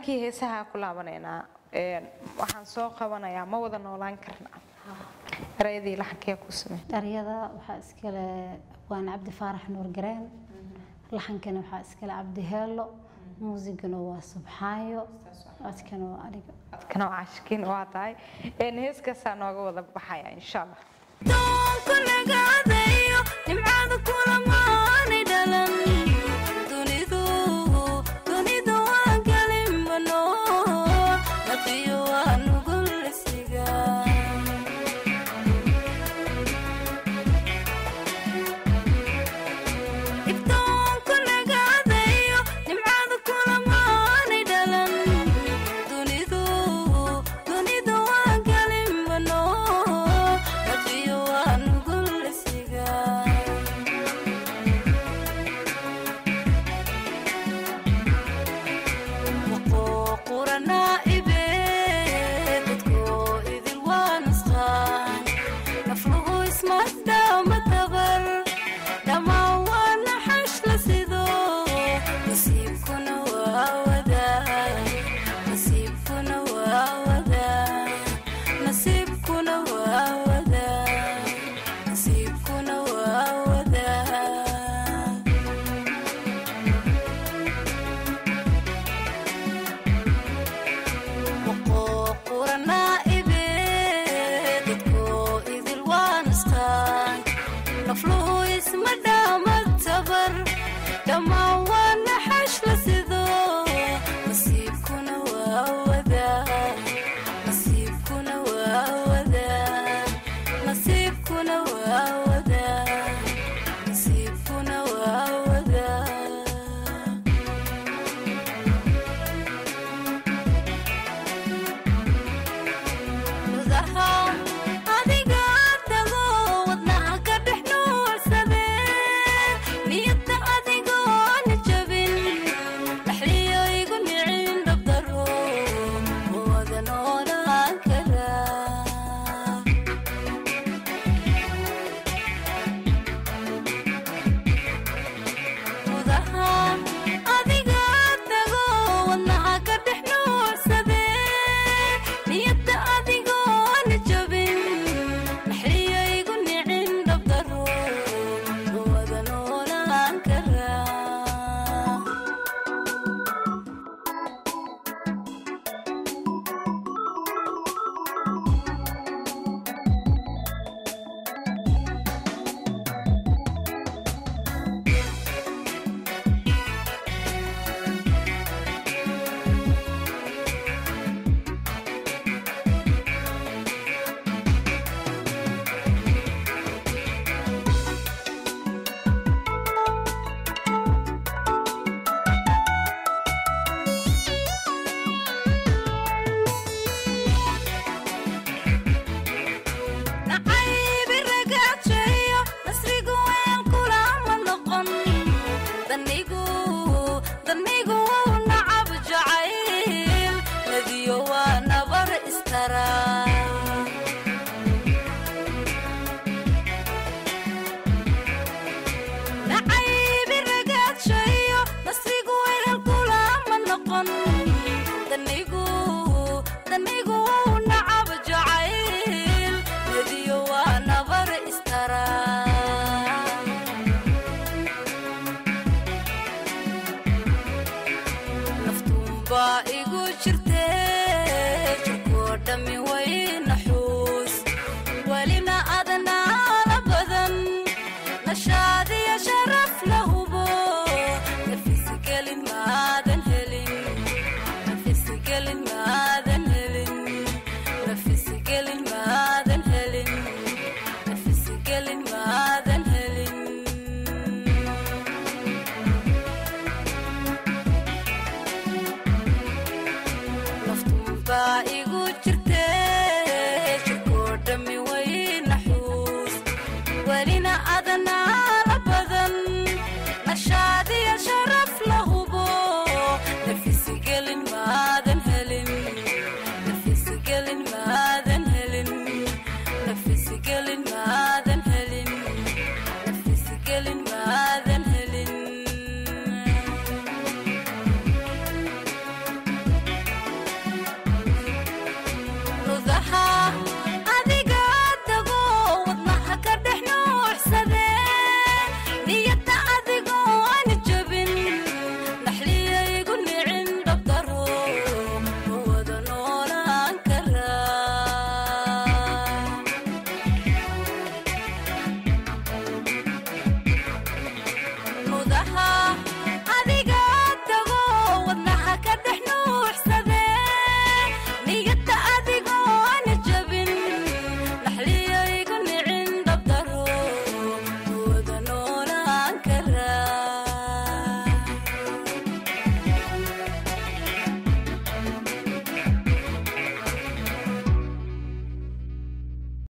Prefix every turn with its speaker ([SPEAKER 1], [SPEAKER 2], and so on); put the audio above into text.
[SPEAKER 1] dhankii heesaha ku laabanaynaa waxaan soo qabanayaa ma wada noolaan karna erayadii laxankee ku samey
[SPEAKER 2] dharyada waxaa iskale abwaan cabdi faarax nuur gareen laxankana waxaa iskale cabdi heelo muusigana waa subxaayo codkana waa aniga
[SPEAKER 1] codkana waa cashkiin waa tahay heeskaasaa nooga wada baxaya insha allah
[SPEAKER 3] doonku nagaadayo nimcada kulamaani dhalan dunidu dunidu waa galimano naqiyo waa nugulisiga ibtoonku nagaadayo nimcada kulamaani dhalan dunidu dunidu waa galimano naqiyo waa nugulisiga وقوقرنا إبيد بدكو إذ الوانسخان نفلو اسم الدام الدبر دما وانا حش لسيدو نسيبكنا واودا نسيبكنا واودا نسيبكنا واودا نسيبكنا واودا وقوقرنا إبيد بدكو إذ الوانسخان نفلو اسم الدام التبر دما وانا حش لسيدو نسيبكنا واودا نسيبكنا واودا نسيبكنا واودا نسيبكنا واودا gudaha adiga tago wadnaha ka dhex nuursadeen niyadda adigoona jabin dhaxliyo igu nicin dhabdaro wada noolaan karaa gudaha adiga tago wadnaha ka dhex nuursadeen niyadda adigoona jabin dhaxliyo igu nicin dhabdaro wada noolaan karaa nacaybi ragaajayo nasrigu ween kulama noqon danigu danigu nacab jacayl nadiyo waa nabar istara nacaybi ragaajayo nasrigu ween kulama noqon danigu danigu nacab jacayl nadiyo waa nabar istara naftuunbaa igu jirte jirkoo dhammi way naxuus welina adnaala badan nashaadiya sharaf la hubo nafisgelin maadan helin nafisgelin maadan helin nafisgelin maadan helin nafisgelin maadan helin naftuunbaa igu